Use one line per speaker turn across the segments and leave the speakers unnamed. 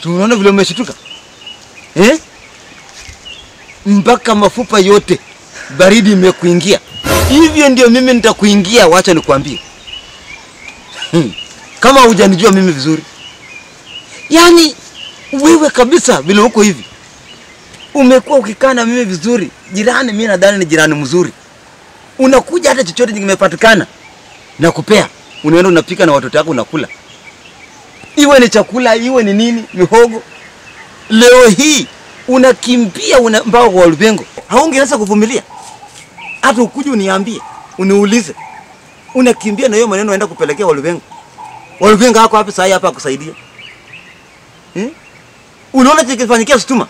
Si unaona vile umeshituka eh? Mpaka mafupa yote baridi imekuingia. Hivyo ndio mimi nitakuingia, wacha nikwambie. Hmm. Kama hujanijua mimi vizuri, yaani wewe kabisa vile uko hivi, umekuwa ukikaa na mimi vizuri, jirani. Mimi nadhani ni jirani mzuri, unakuja hata chochote kimepatikana na kupea, unaenda unapika na watoto wako unakula, iwe ni chakula, iwe ni nini, mihogo. Leo hii unakimbia una mpaka kwa Walubengo, haungeweza kuvumilia hata ukuje uniambie, uniulize, unakimbia na hiyo maneno unaenda kupelekea Walubengo. Walubengo hako wapi saa hapa akusaidia hmm? Unaona kikifanyikia Sutuma,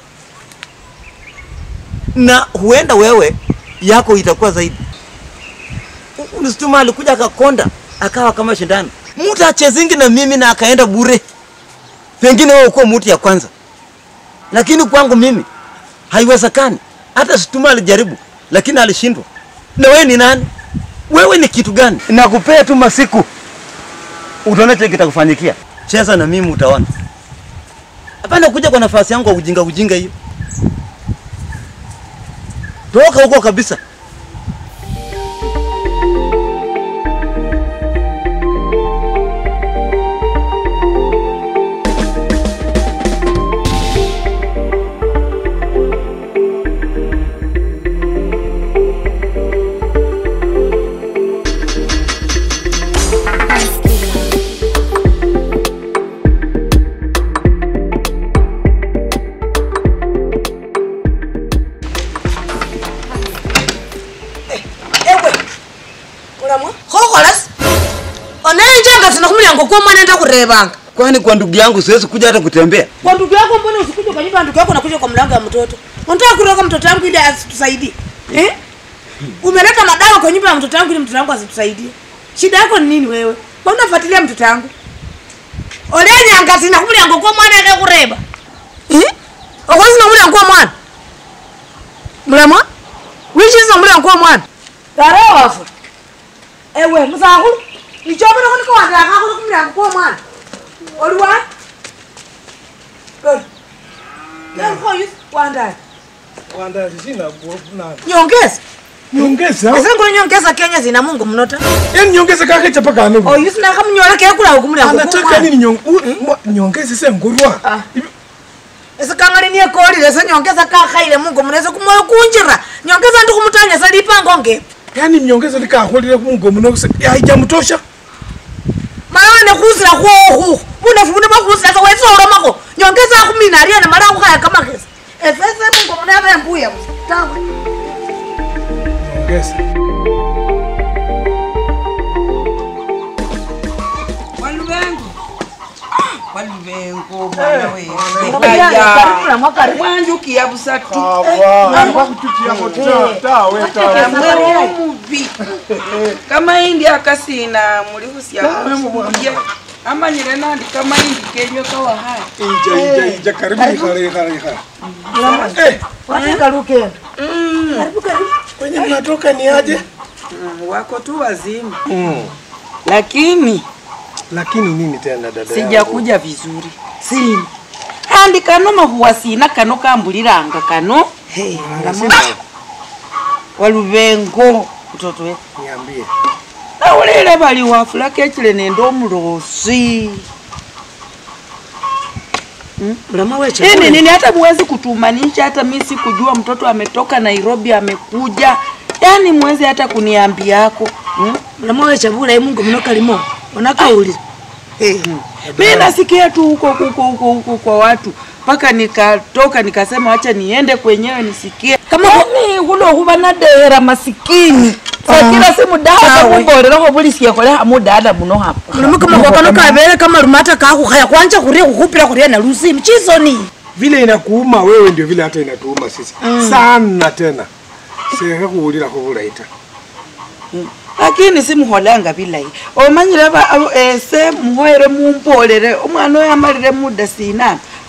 na huenda wewe yako itakuwa zaidi. U- Sutuma alikuja akakonda akawa kama shindano, mtu achezingi na mimi na akaenda bure. Pengine wewe uko mtu ya kwanza, lakini kwangu mimi haiwezekani. Hata Sutuma alijaribu, lakini alishindwa. Na wewe ni nani? Wewe ni kitu gani? Nakupea tu masiku, utaona kile kitakufanyikia. Cheza na mimi utaona. Hapana kuja kwa nafasi yangu kwa ujinga ujinga hiyo. Toka huko kabisa.
ewe ulamwa khokholas onenjanga sina khumulyango kwa mwana enda khurevanga
Kwani kwa ndugu yangu siwezi kuja hata kutembea?
kwa ndugu yako mbona usikuja kwa nyumba ya ndugu yako nakuja kwa mlango ya mtoto unataka kuroga mtoto wangu ili asitusaidie eh? umeleta madawa kwa nyumba ya mtoto wangu ili mtoto wangu asitusaidie shida yako ni nini wewe mbona unafuatilia mtoto wangu olenyanga sina khumulyango kwa mwana enda khureva eh? okhosi na mulyango kwa mwana mulamwa wichisa mulyango kwa mwana tarewafu ewe musakhulu ichobere khunika wandakhakhulu khumulyango kwa mwana oliwa wandani
Wandali sina nani.
nyongeza
Nyongeza.
asengulo nyongeza kenya zina mungu mnota
Yaani nyongeza kake chapa kanu.
oyu sinakhamunyola kekula ukumulyango
Anataka nini nyong u- mwa- nyongeza sengurwa.
Ah. esikangali niekolile se nyongeza kakhaile mungu munese kumoyo kunjira nyongeza ndi khumutanyasa lipango ngepi
Yaani nyongeza likakholile mungo muno haijamtosha.
mala wene khusila khwokhukhu bunefu buno bwakhusila sewesolomako nyongeza akhumina aliene mala akhukhaya kamakhesi efese mungu muno aba embuya busa tawe
Nyongeza.
walubengo walubengo mwana
Karibu.
wanjukiya busatu
Awa. Kututia mota. Tawe tawe.
namwe omubi kamaindi akasina muli khusya khusya amanyire nandi kamaindi kenywe kawahaya
Ija ija ija karibu ikhale ikhale ikhale. Eh,
wafika lukendo
kwenye mnatoka ni aje?
Mm, wako tu wazima lakini
Lakini nini tena dada? yangu?
sijakuja vizuri sina andi kano mahuwa sina kano kambuliranga kano Hey,
Sina.
walubengo mtoto we
Niambie.
nawulile bali wafula kechile nende omulosi
mlama weche
ini nini hata mwezi kutumanisha hata mi sikujua mtoto ametoka nairobi amekuja yaani mwezi hata kuniambiako hmm?
mlama weche bulayi mungu muno kalimo onakawulira
mi nasikia tu huko huko huko huko kwa watu mpaka nikatoka nikasema wacha niende kwenyewe nisikie
Kama-
yani hulo huba nadera masikini sakila si mudada
Sawa.
mubolerakho bulisye kholeha mudada muno hapa
mlama kama kwakano kabele kama lumata kakhukhaya kwanja khuria khukhupila khuria na lusimu chisoni
Vile inakuuma wewe ndio vile hata inatuuma sisi. Sana tena. Seka kuulira khubula ita.
lakini simuholanga bilayi omanyire ba- abo- ese muhoere mumbolere omwana oyo amalire muda sinana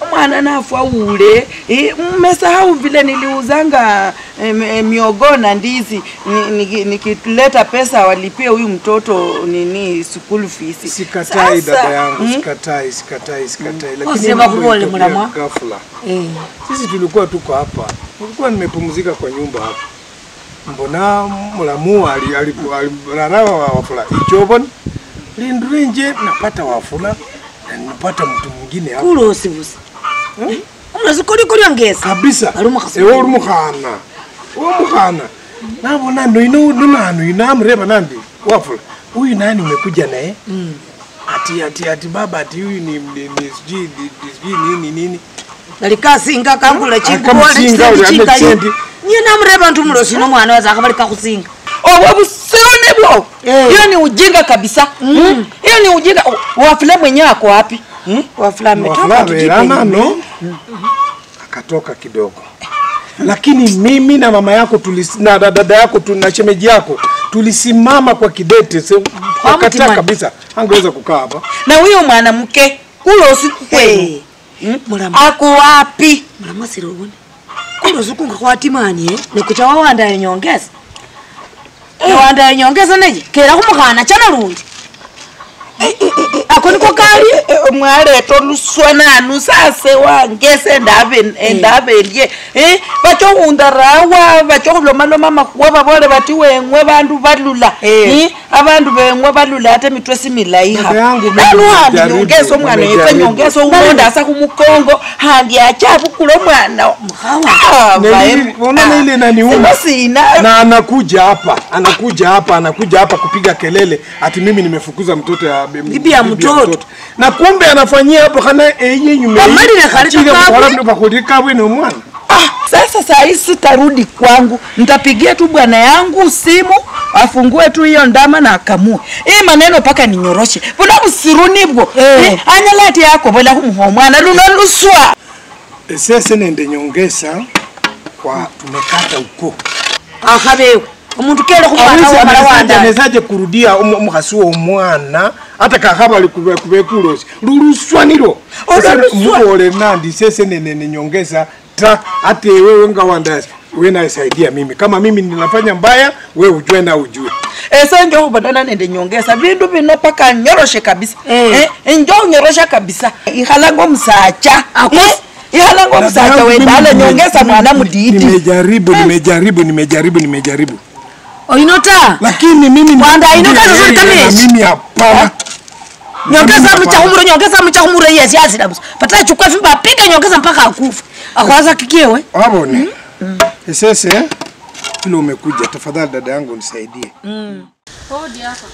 mwana nafwa ule Eh, mmesahau vile niliuzanga eh, eh, miogo na ndizi ni- niki- nikileta pesa walipie huyu mtoto nini school fees
Sikatai
Sasa,
dada yangu,
mm,
sikatai, sikatai, sikatai. Lakini
Usema
mambo
kubole
ilitokea
mlamwa.
ghafla.
Eh.
Sisi tulikuwa tuko hapa, nilikuwa nimepumzika kwa nyumba hapa, mbona mulamu ali- ali- alilalawa wafula ichobon lindule nje napata wafula na napata mtu mwingine hapa
kulosibusa unazikolikolia ngesa
kabisa
Ali umukhasi
ewe uri mukhana uwo mukhana nabona noino nonanu inamreba nandi wafula huyu nani umekuja naye ati ati ati baba ati huyu ni ni- ni sijui ni- ni sijui nini nini
nalikasinga kangula
Akamusinga uli ame sendi.
nye namureva ntu mulosi nomwana waza akabali kakusinga
obwo busirone bwo
Eh.
hiyo ni ujinga kabisa Mm. hiyo ni ujinga wafula mwenyewe ako wapi Mm?
wafula ametoka
Wafula
kijijini.
verana no akatoka kidogo lakini mimi na mama yako tulis, na da- dada yako tu, na shemeji yako tulisimama kwa kidete se- wakataa
mtimani.
kabisa angeweza kukaa hapa
na huyo mwanamke kulo usiku kwenu
Eh, mulama
ako wapi
mulama sirobone kulosukunga kwatimanie nikucha wawanda nyongeza wawanda nyongeza neje kera kumukhana chana lundi ako niko kali
mwaleto luswananu sase wangese endave endavelye eh vachohundarawa vachohulomaloma makhuwa vavole vati weng'we vandu valula
Eh.
Eh, avandu veng'we valula ate mitwe similayi
Dada yangu mimi
naluhandi
nimejaribu,
nyongeso omwana wefe
nimejaribu.
nyongeso umondasa khumukongo handi achavukula omwana Ah,
Na
vae-
ili- unaona ile inaniuma.
Sema sina
na anakuja hapa anakuja hapa anakuja hapa kupiga kelele ati mimi nimefukuza mtoto ya
Bibi ya mtoto.
na kumbe anafanyia hapo kana eye nyume
Kamali na kalika kabwe.
bakulikabwe no mwana
Ah, sasa saa hii sitarudi kwangu, nitapigia tu bwana yangu simu afungue tu hiyo ndama na akamue hii maneno mpaka ninyoroshe vula busiruni bwo
Eh.
Eh, anyalati yako vola kumuha omwana luno luswa
sese nende nyongesa kwa tumekata uko
akhabewe omuntu kele khumwana wamala wanda
anezaje kurudia umu- umukhasi womwana hata kakhaba kubekulosi luluswanilo
Oluluswa.
mukole nandi sese nene ninyongeza ta ate wewe nga wandasi we naisaidia mimi kama mimi ninafanya mbaya we ujue na ujue
ese njo khubonana nende nyongesa vindu vino paka nyoroshe kabisa
Eh.
Eh, njo unyorosha kabisa ikhalanga omusacha
Ako-
Eh, ikhalanga omusacha
Dada yangu
wendala
mimi
nyongesa
nime-
mwana
nime-
mudidi
nimejaribu nimejaribu nimejaribu nimejaribu
oinota
lakini mimi
Wanda,
ndio
inuka vizuri
yeye
kama
na
hichi.
mimi hapana
nyongeza
Mimi hapana.
mchahumuro nyongeza mchahumuro yesi yasi dabusa patala chukua fimba apike nyongeza mpaka akufa akwaza kikiewe
wabone sese vile umekuja tafadhali dada yangu nisaidie
Hodi hapa.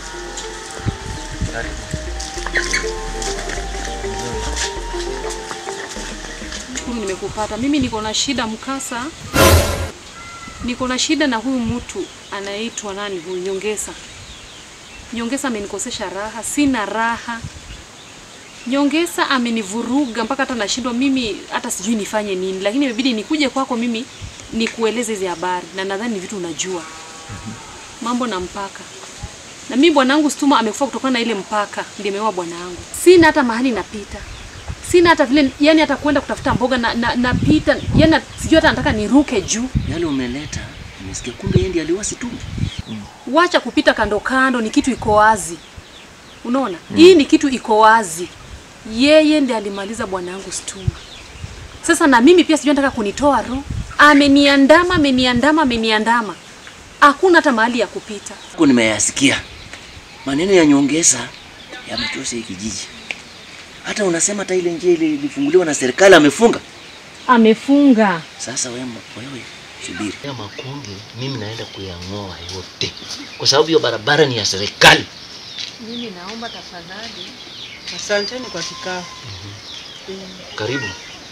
Shukuru nimekupata. Mimi niko na shida mkasa. Niko na shida na huyu mtu anaitwa nani huyu Nyongesa. Nyongesa amenikosesha raha, sina raha. Nyongesa amenivuruga mpaka hata nashindwa mimi hata sijui nifanye nini, lakini imebidi nikuje kwako mimi nikueleze hizi habari na nadhani ni vitu unajua. Mambo na mpaka. Na mimi bwanangu Stuma amekufa kutokana na ile mpaka, ndiye ameoa bwanangu. Sina hata mahali napita. Sina hata vile yani hata kwenda kutafuta mboga na, na napita yani sijui hata nataka niruke juu.
yale umeleta nimesikia kumbe yeye ndiye aliwasi tu
Wacha kupita kando kando, ni kitu iko wazi. Unaona? Hii ni kitu iko wazi. Yeye ndiye alimaliza bwanangu Stuma. Sasa na mimi pia sijui nataka kunitoa roho. Ameniandama, ameniandama, ameniandama. Hakuna hata mahali ya kupita.
huko nimeyasikia maneno ya nyongeza yamechosha hii kijiji hata unasema hata ile njia ile ilifunguliwa na serikali amefunga
Amefunga.
sasa wewe wewe subiri ya makunge mimi naenda kuyang'oa yote kwa sababu hiyo barabara ni ya serikali
asanteni kwa kikao
karibu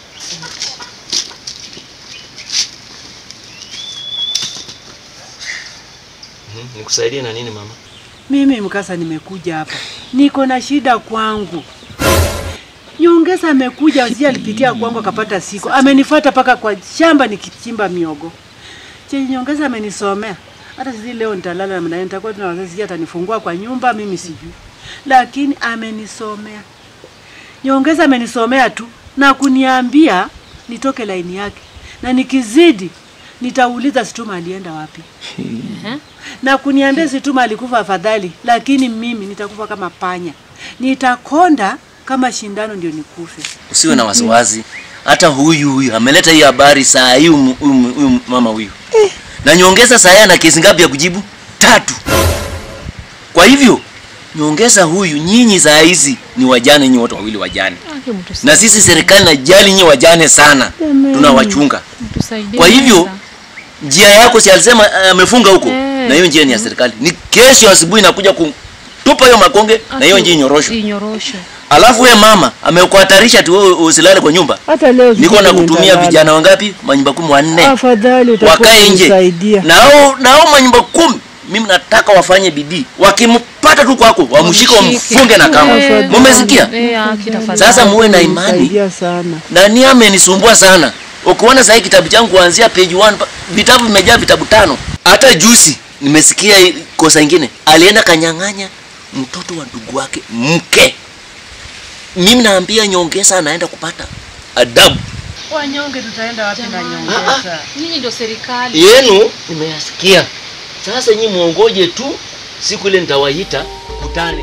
Mhm, nikusaidie na nini mama
Mimi mkasa nimekuja hapa, niko na shida kwangu. Nyongeza amekuja sijui alipitia kwangu akapata siku, amenifuata mpaka kwa shamba nikichimba miogo. Che Nyongeza amenisomea, hata sisi leo nitalala namna hiyo, nitakuwa tuna wazazi, sijui atanifungua kwa nyumba, mimi sijui, lakini amenisomea. Nyongeza amenisomea tu na kuniambia nitoke laini yake, na nikizidi nitauliza Situma alienda wapi, na kuniambia Situma alikufa afadhali, lakini mimi nitakufa kama panya, nitakonda kama shindano ndio nikufe.
Usiwe na wasiwasi. Hata huyu huyu ameleta hii habari saa hii huyu huyu- huyu mama huyu. Na nyongeza saa hii ana kesi ngapi ya kujibu? Tatu. Kwa hivyo nyongeza huyu, nyinyi saa hizi ni wajane, nyinyi wote wawili wajane,
Ake mtu
na sisi serikali najali nyinyi wajane sana, tunawachunga.
mtusaidie.
Kwa hivyo
kwanza.
njia yako si alisema eh, amefunga huko,
Eh.
na hiyo njia ni ya serikali. Ni kesho asubuhi nakuja kutupa hiyo makonge na hiyo njia inyoroshwe.
Inyoroshwe.
Alafu we mama amekuhatarisha tu wewe usilale kwa nyumba.
Hata leo
Niko
sijui
na kutumia
nitalala.
vijana wangapi? Manyumba kumi wanne
Afadhali utakuwa
wakae nje
unisaidia.
na hao na hao manyumba kumi. Mimi nataka wafanye bidii, wakimpata tu kwako wamshike, wamfunge na kamba.
Eh,
Mumesikia?
Eh, Aki tafadhali.
Sasa muwe na imani.
Unisaidia sana.
Nani amenisumbua sana. Ukiona sasa kitabu changu kuanzia page 1 pa- vitabu vimejaa vitabu tano. Hata juzi nimesikia hii kosa ingine. Alienda kanyang'anya mtoto wa ndugu wake mke. Mimi naambia nyongeza anaenda kupata adabu.
Wanyonge tutaenda wapi na
Jamani,
nyongeza?
Nyinyi ndio serikali.
Yenu nimeyasikia. Sasa nyinyi muongoje tu siku ile nitawaita kutane.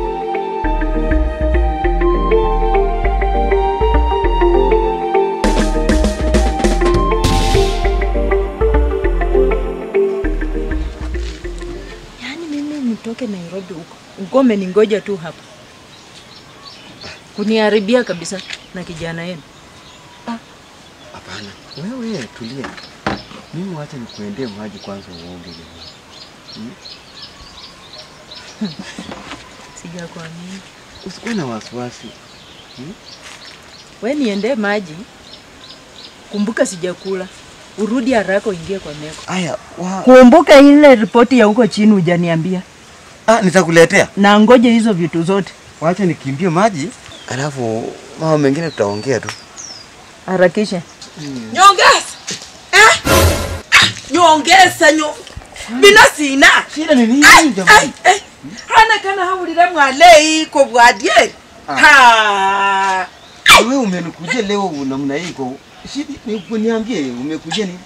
Yaani mimi nitoke Nairobi huko, ukome ningoja tu hapa, kuniharibia kabisa na kijana yenu.
Hapana, wewe tulia. Mimi wacha nikuendee maji kwanza uoge.
Sijakuamini.
Usikuwe na wasiwasi.
We niendee maji, kumbuka sijakula, urudi haraka uingie kwa meko.
Aya, wa...
Kumbuka ile ripoti ya huko chini hujaniambia,
ah, nitakuletea.
na ngoje hizo vitu zote,
Wacha nikimbie maji, alafu mambo mengine tutaongea tu.
harakisha.
nyongeza eh? Ah, nyongeza nyo bino sina
Shida ni nini
Ai,
jamani?
ai, ai. hana kana hawulire mwale iko bwadyeri ha
Wewe umenikujia leo namna hii kwa shida ni kuniambie umekujia nini?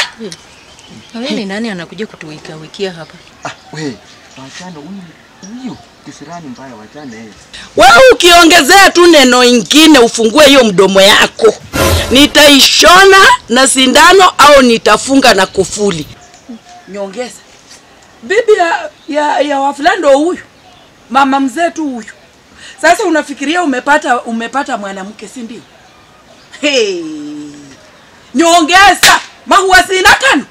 Wewe ni nani anakuja kutuwika wikia hapa?
Ah, wewe wachana huyu huyu kisirani mbaya wachana yeye.
wewe ukiongezea tu neno ingine ufungue hiyo mdomo yako nitaishona na sindano au nitafunga na kufuli nyongeza bibi ya, ya, ya wafulando huyu mama mzee tu huyu sasa unafikiria umepata umepata mwanamke si ndio hey. nyongeza mahuwa sina kano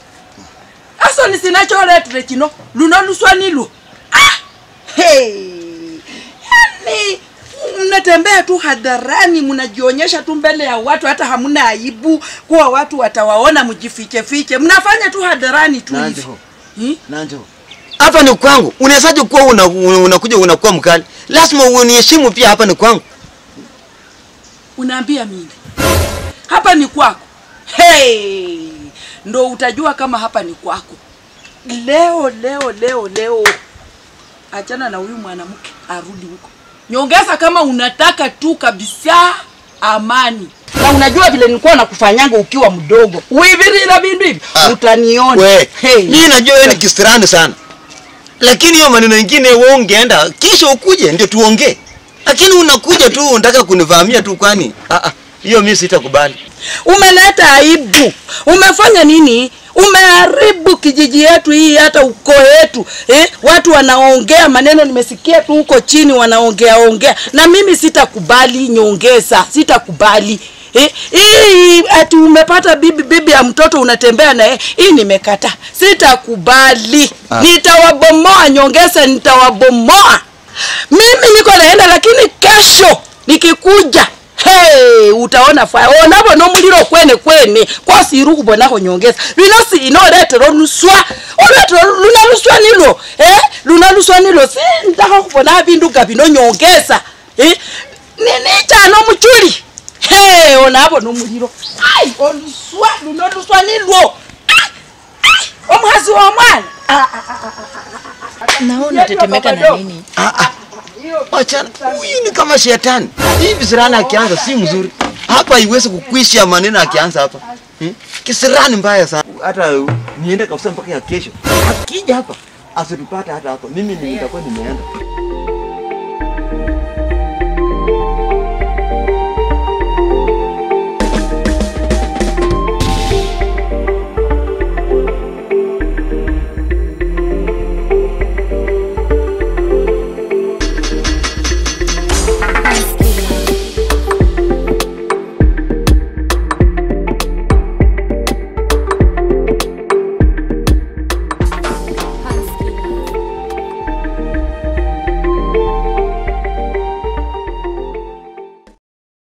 aso ni sinacholetire kino luno luswa nilwo ah! hey. yani mnatembea tu hadharani mnajionyesha tu mbele ya watu hata hamna aibu kuwa watu watawaona mjifichefiche mnafanya tu hadharani tu hivi
Nanjo.
Hmm?
Nanjo. Hapa ni kwangu. Unawezaje kuwa una, una, unakuja unakuwa mkali? Lazima uniheshimu pia hapa ni kwangu.
unaambia mimi hapa ni kwako hey! ndo utajua kama hapa ni kwako leo leo leo leo achana na huyu mwanamke arudi huko nyongeza kama unataka tu kabisa amani na unajua vile nilikuwa nakufanyanga ukiwa mdogo uivirira vindu hivi utaniona
We,
hey.
mimi najua wewe ni kisirani sana. Lakini hiyo maneno mengine wewe ungeenda kisha ukuje ndio tuongee. Lakini unakuja tu unataka kunivamia tu kwani? Ah ah, hiyo mimi sitakubali.
umeleta aibu umefanya nini umeharibu kijiji yetu hii hata ukoo yetu eh? watu wanaongea maneno nimesikia tu huko chini wanaongea ongea na mimi sitakubali nyongeza sitakubali Eh, hii ati umepata bibi bibi ya mtoto unatembea naye hii nimekata sitakubali
Ah.
nitawabomoa nyongeza nitawabomoa mimi niko naenda lakini kesho nikikuja hey, utaona faya onavo nomuliro kwene kwene kwasiru kubonaho nyongeza lino sino oletera oluswa oletera luna luswa nilo eh? luna luswa nilo sindaka kubona bindu nga bino nyongeza eh? ninichana omuchuli hey, onavo nomuliro ai oluswa luno luswa nilwo Ai, ai, omuhasi wa mwana Ah, ah, ah, ah.
Na wewe unatetemeka na nini?
Ah ah. Wachana. Huyu ni kama shetani. Hivi sirani akianza si mzuri. hapa iwezi kukwisha maneno akianza hapa hmm? kisirani mbaya sana hata niende kabisa mpaka ya kesho akija hapa asitupate hata hapa mimi nitakuwa nimeenda